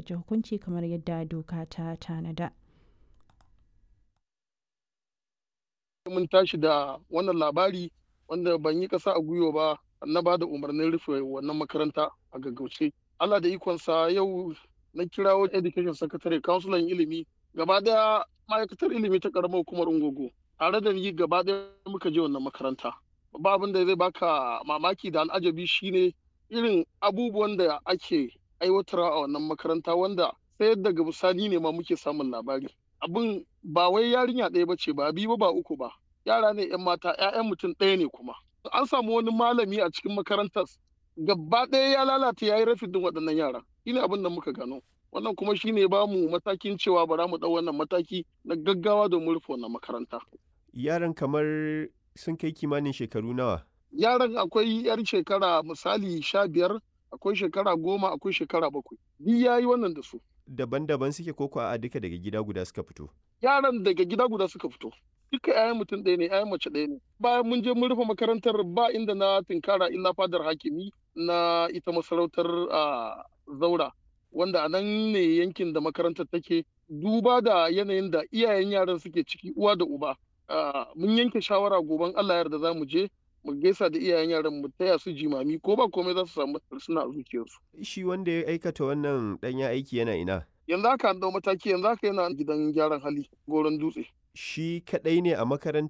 fuskanci hukunci kamar yadda doka ta tanada. mun tashi da wannan labari wanda ban yi ƙasa a gwiwa ba na ba da umarnin rufe wannan makaranta a gaggauce. Allah da ikonsa yau na kirawo education secretary councilor ilimi gaba daya ma'aikatar ilimi ta karamar hukumar ungogo tare da ni gaba daya muka je wannan makaranta. Ba abin da zai baka mamaki da al'ajabi shine irin abubuwan da ake aiwatarwa a wannan makaranta wanda sai daga bisani ne ma muke samun labari. Abin ba wai yarinya ɗaya ba ce ba biyu ba uku ba yara ne 'yan mata 'ya'yan mutum ɗaya ne kuma an samu wani malami a cikin makarantar gaba ɗaya ya lalata ya yi rafin din waɗannan yara shine abin da muka gano wannan kuma shine ba mu matakin cewa bara mu ɗau wannan mataki na gaggawa domin rufe wannan makaranta yaran kamar sun kai kimanin shekaru nawa yaran akwai yar shekara misali sha biyar akwai shekara goma akwai shekara bakwai duk ya yi wannan da su daban-daban suke koko a duka daga gida guda suka fito yaran daga gida guda suka fito duka 'ya'yan mutum ɗaya ne 'ya'yan mace ɗaya ne bayan mun je mun rufe makarantar ba inda na tinkara illa fadar hakimi na ita masarautar zaura wanda a nan ne yankin da makarantar take duba da yanayin da iyayen yaran suke ciki uwa da uba mun yanke shawara goben allah yarda za mu je mu gaisa da iyayen yaran mu taya su jimami ko ba komai za su samu suna a zuciyarsu shi wanda ya aikata wannan ɗanya aiki yana ina yanzu haka an dau mataki yanzu haka yana gidan gyaran hali goron dutse shi kaɗai ne a makarantar